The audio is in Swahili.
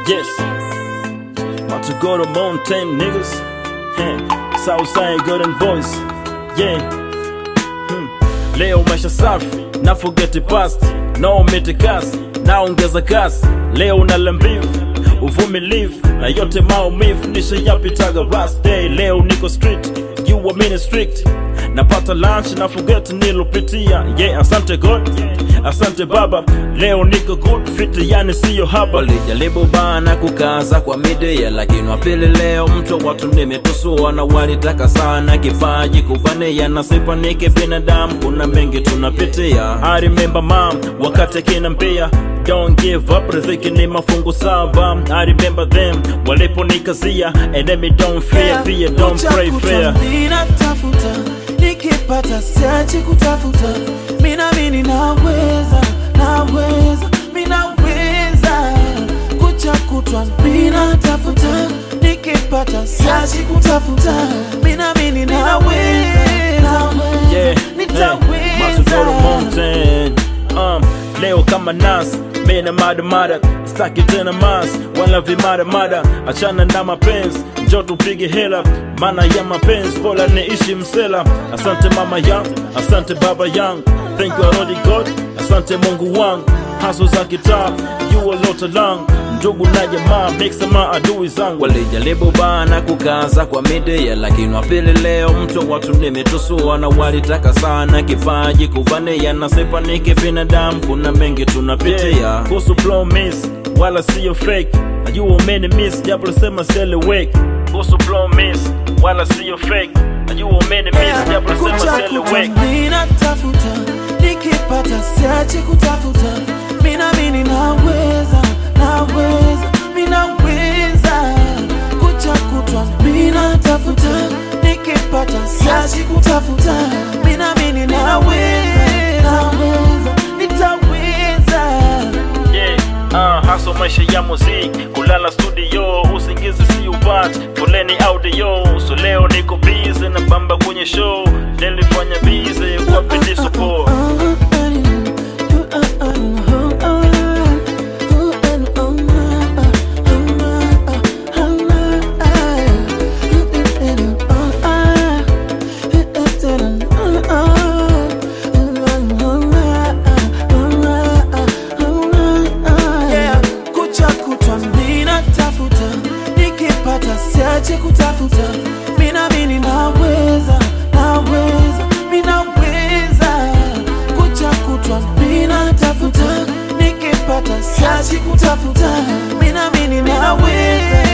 Yes. About to go to mountain, niggas. Huh. Southside golden voice. Yeah. Hmm. Leo maisha safi, na forget the past. No mitikasi, naongeza kasi. Leo nala mbivu, uvumilivu na yote maumivu nishayapitaga last day. Leo niko street, you were mini strict. Napata lunch na forget nilopitia. Yeah, asante God, asante Baba. Leo niko good fit, yani siyo haba. walijaribu bana kukaza kwa midia lakini wapili leo mtu watu nimetusua na walitaka sana kipaji kuvania na sipanike binadamu kuna mengi tunapitia I remember mom wakati akiniambia don't give up, riziki ni mafungu saba. I remember them waliponikazia enemy don't fear, pia don't pray fair. Ninatafuta nikipata siachi kutafuta, minamini naweza, naweza, minaweza kucha kutwa ninatafuta nikipata siachi kutafuta, minamini naweza, Yeah, yeah. About to go to mountain. Um, leo kama nas mena mada mada staki tena mas wala vimada mada achana na mapenzi njo tupige hela maana ya mapenzi bora niishi msela asante mama yangu asante baba yangu thank you already god asante mungu wangu haso za kitaa you a lot along ndugu na jamaa mix ma adui zangu walijaribu bana kukaza kwa midia lakini wapili leo mtu watu nimetusua na walitaka sana kipaji kuvania na sipanike binadamu kuna mengi tunapitia kuhusu blow miss wala siyo fake najua umeni miss japo lisema selewek kuhusu blow miss wala siyo fake najua umeni miss japo lisema kucha kutwa selewek ninatafuta nikipata siachi kutafuta minamini naweza naweza minaweza kucha kutwa ninatafuta nikipata siachi kutafuta minamini naweza naweza nitaweza yeah. Uh, haso maisha ya muziki kulala studio usingizi si upati foleni audio so leo niko busy na bamba kwenye show nilifanya busy kwa bidii support Yeah, kucha kutwa ninatafuta nikipata siache kutafuta minamini naweza naweza minaweza kucha kutwa ninatafuta nikipata siache kutafuta minamini naweza